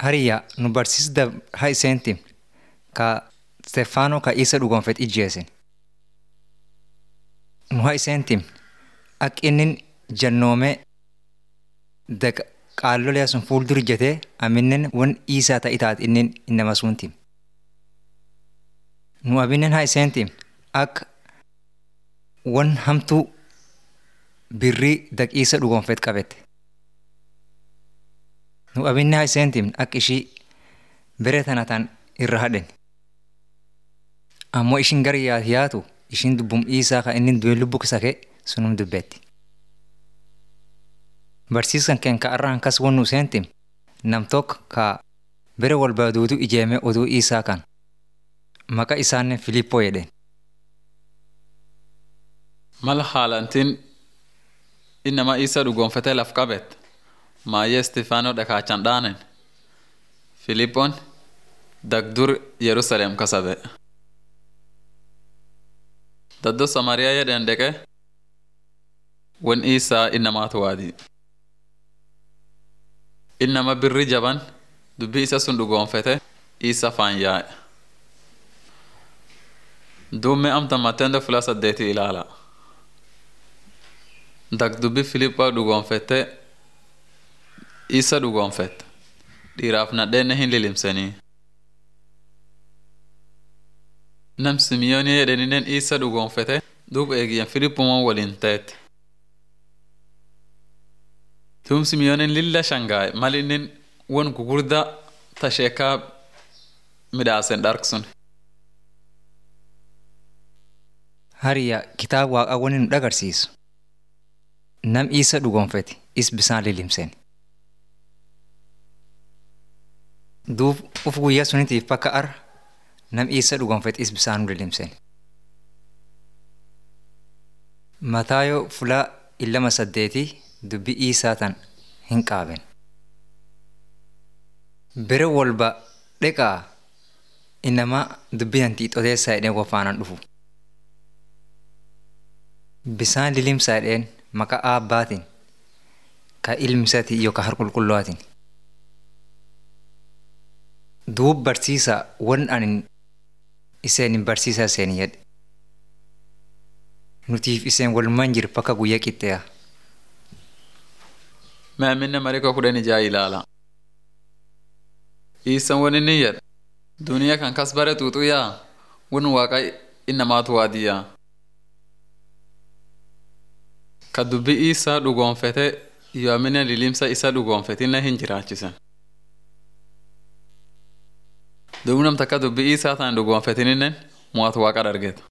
Hariyyaa nu barsiisda haa iseentim ka Stefaanoo ka isa dhugonfet ijjeesin. Nu haa iseentim akka inni jannoomee daga qaallolee sun fuuldur ijjatee aminnen wan isaa ta'i taat inni innama suntim. Nu abinnen haa iseentim akka wan hamtuu birrii daqiisa dhugonfet qabette. Nu abinne haa iseentim akka ishii bere tana tan irra hadhen. Ammoo ishin gara yaatu ishin dubbum isaa ka inni du'e lubbu sake sunum dubbetti. Barsiiskan keen ka arraan kas won nu seentim nam tokko ka bere walba duutu ijeeme oduu isaa kan maqaa isaanne Filiippoo jedheen. Mala haalantiin innama isa dhugoonfatee laf qabet maayyee Istifaanoo dhakaachan dhaanen Filiippoon dagdur Yerusaleem kasabe. Daddo Samariyaa jedhen deqe wan isaa innamaatu waadi. Innama birri jaban dubbii isa sun dhugoonfete isa faan yaa'e. Duumme amtan matteendo fula saddeetii ilaala. Dagdubbi Filiippoo dhugoonfette isa dhugoonfette dhiiraaf nadheenne hin lilimsenii. Nam Simiyoonii jedheninen isa dhugoonfete duub eegiyyan Filiippumaan waliin ta'etti. Duum Simiyoonin lilla shangaa'e mal innin won gugurdaa tasheekaa midhaasen dharksun. Hariyyaa kitaaba waaqaa wani nu dhagarsiisu. Nam isa dhugonfete is bisaan lilimseen. Duub uf guyyaa sunitiif bakka ar nam isa dhugonfete is bisaan lilimseen. Mataayoo fulaa illama saddeetii dubbii isaa tan hin qaaben. Bere walba dheqaa inama dubbii hantii xoteessaa jedhee wafaanan dhufu. Bisaan lilimsaa jedheen maqaa aabbaatiin ka ilmisaati yookaan harqulqulluwaatiin. Duub barsiisaa wan anin iseen barsiisaa iseen jedhe. Nutiif iseen walumaan jiru bakka guyyaa qixxee'a. Maaminne marika kudhan ijaa ilaala. Iisan wani ni jedha. Duniyaa kan kas bare xuuxuu yaa wan waaqa innamaatu waadiyyaa. Ka dubbii isaa dhugoonfete yoomina lilimsa isa dhugoonfetinna hin jiraachisen. Duub nam takka dubbii isaa tan dhugoonfetininnen mo'atu waaqa dargeta.